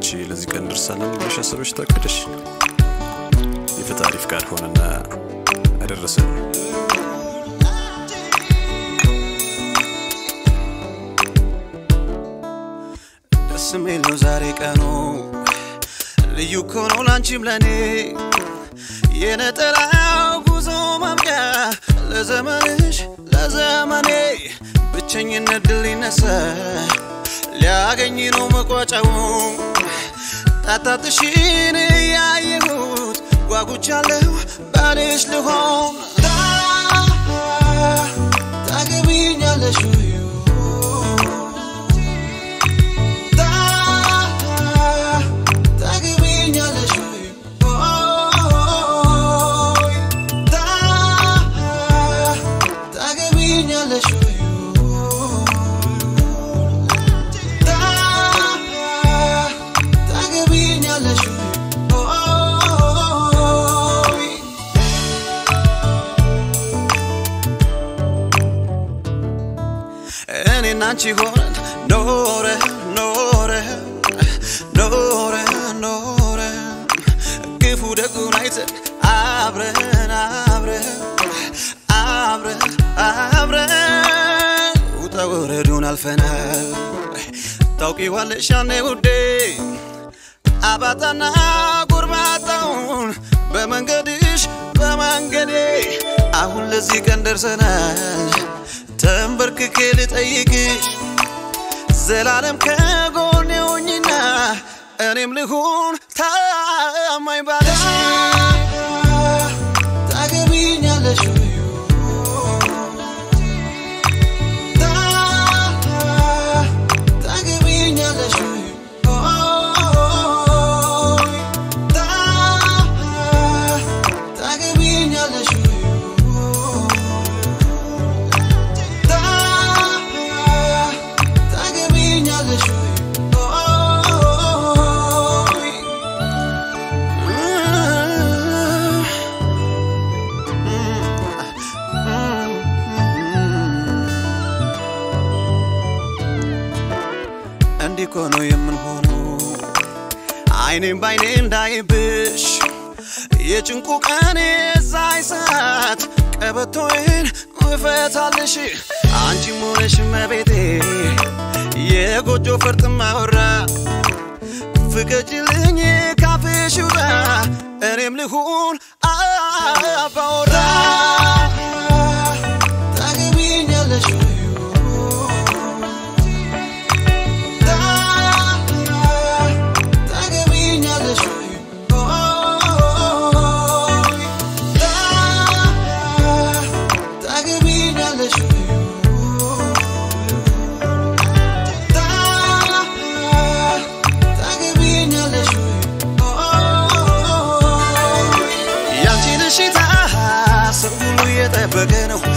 አንቺ ለዚህ ቀን ደርሳለን ብለሽ አሰበሽ ታቅደሽ የፈጣሪ ፍቃድ ሆነና አደረሰን። ደስ የሚል ነው ዛሬ ቀኑ ልዩ እኮ ነው ላንቺም ለኔ የነጠላው ጉዞ ማብቂያ ለዘመንሽ ለዘመኔ ብቸኝነት ድል ሊነሳ ሊያገኝ ነው መቋጫው ጣጣትሽን ያየሁት ጓጉቻለሁ ባልሽ ልሆን ታገቢኛለሽ ወይ? ታገቢኛለሽ ወይ? ታገቢኛለሽ ወይ? ታገቢኛለሽ ወይ? እኔና አንቺ ሆነን ኖረ ኖረ ኖረ ኖረ ክፉ ደጉን አይተን አብረን አብረን አብረን አብረን ውጣ ወረዱን አልፈናል ታውቂዋለሽ ያኔ ውዴ አባጣና ጎርባጣውን በመንገድሽ በመንገዴ አሁን ለዚህ ቀን ደርሰናል ተንበርክኬ ልጠይቅሽ ዘላለም ከጎኔ ሆኝና እኔም ልሁን ታማኝ ባለሽ ታገቢኛለሽ ወይ? ታገቢኛለሽ ወይ? ታገቢኛለሽ ወይ? ታገቢኛለሽ ወይ? እንዲህ እኮ ነው የምንሆነው አይኔም ባይኔ እንዳይብሽ የጭንቁ ቀን የዛይ ሰዓት ቀበቶዬን እፈታልሽ አንቺም ሆነሽ መቤቴ የጎጆ ፈርጥ ማወራ ፍቀጅልኝ ካፍሽ ውጣ እኔም ልሁን አባወራ ታገቢኛለሽ ወይ? ታገቢኛለሽ ወይ? ታገቢኛለሽ ወይ? ታገቢኛለሽ ወይ? ያንቺን እሽታ ሰው ሁሉ እየጠበቀ ነው